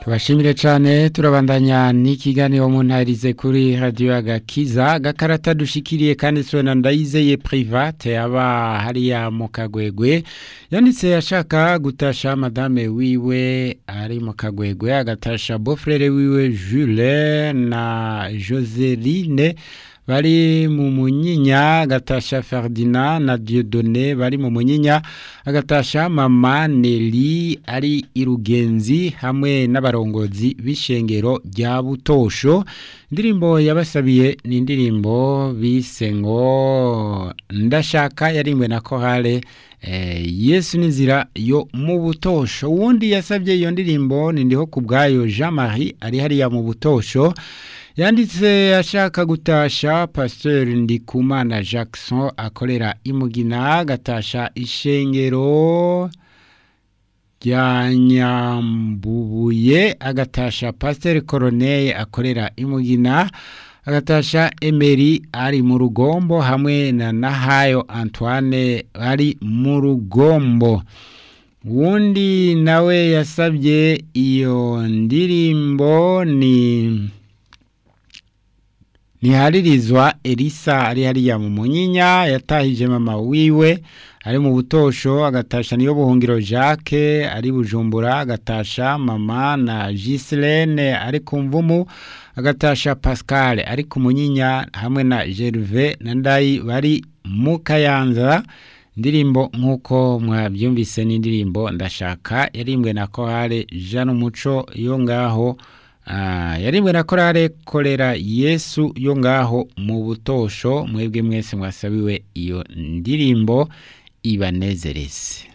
tubashimire cyane turabandanya n'ikiganiro muntarize kuri radiyo agakiza agakarata dushikiriye kandi na ndayizeye private aba hariya mu kagwegwe yanditse ashaka gutasha madame wiwe ari mu kagwegwe agatasha bofrere wiwe Jules na Joseline bari mu munyinya agatasha Ferdinand na Dieudonné bari mu munyinya agatasha mama Nelly ari irugenzi hamwe n'abarongozi b'ishengero rya Butosho indirimbo yabasabiye ni indirimbo bise ngo ndashaka yarimwe na korale eh, Yesu n'inzira yo mu Butosho uwundi yasabye iyo ndirimbo ni ndiho kubgayo Jean Marie ari hariya mu Butosho yanditse ashaka gutasha pasteur ndikumana jackson akorera imugina gatasha ishengero rya nyambubuye agatasha pasteur coroneye akorera imugina agatasha emeri ari mu rugombo hamwe na nahayo antoine ari mu rugombo wundi nawe yasabye iyo ndirimbo ni ntiharirizwa elisa ari hariya mu munyinya yatahije mama wiwe ari mu butosho agatasha niyo buhungiro jacques ari bujumbura agatasha mama na giselene ari ku mvumu agatasha pascal ari ku munyinya hamwe na gerve na ndayi bari mu kayanza indirimbo nk'uko mwabyumvise n'indirimbo ndashaka yarimbwe na kohare jean umuco yo ngaho yarimwe na korale korera yesu yo ngaho mu butosho mwebwe mwese mwasabiwe iyo ndirimbo ibanezereze